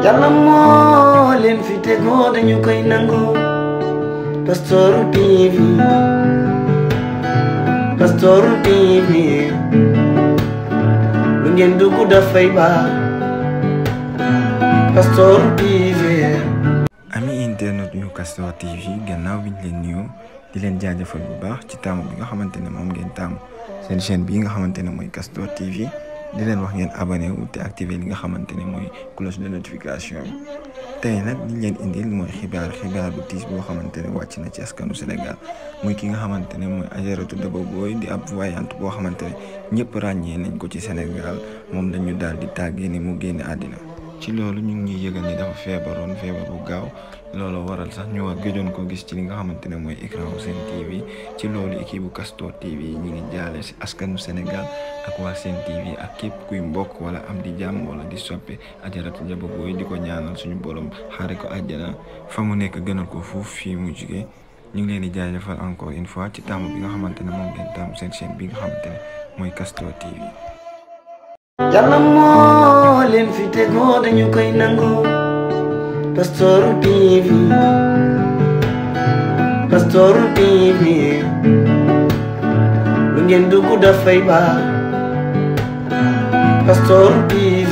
yàlla moo leen fi tegoo dañu koy nangu Pastoor TV Pastoor TV lu ngeen dugg dafay baax Pastoor TV ami internet yu Castor TV gannaaw bi ñu leen nuyoo di leen jaajëfal bu baax ci taamu bi nga xamante ne moom ngeen taamu seen chaîne bii nga xamante ne mooy Castor TV di leen wax ngeen abonné wu te activé li nga xamante ne mooy cloche de notification bi tey nag liñ leen indil mooy xibaar xibaar bu tiis boo xamante ne wàcc na ci askanu Sénégal muy ki nga xamante ne mooy Adjaratou Daba Boye di ab voyante boo xamante ne ñëpp ràññee nañ ko ci Sénégal moom dañu daal di tàggee ni mu génne àddina ci loolu ñu ngi ñuy yëgal ni dafa feebaroon feebar bu gaaw loolu waral sax ñu war gëjoon ko gis ci li nga xamante ne mooy écran wu Sen TV ci loolu équipe bu Castor TV ñi ngi jaale si askanu Sénégal ak waa Sen TV ak képp kuy mbokk wala am di jàmm wala di soppe Adjaratou Daba Boye di ko ñaanal suñu borom xaare ko àjjana fa mu nekk gënal ko foofu fii mu jugee ñu ngi leen di jaajëfal encore une fois ci taamu bi nga xamante ne moom ngeen taamu seen chaîne bi nga xamante ne mooy Castor TV. yàlla moo leen fi tegoo dañu koy nangu Pastoor TV Pastoor TV lu ngeen dugg dafay baax Pastoor TV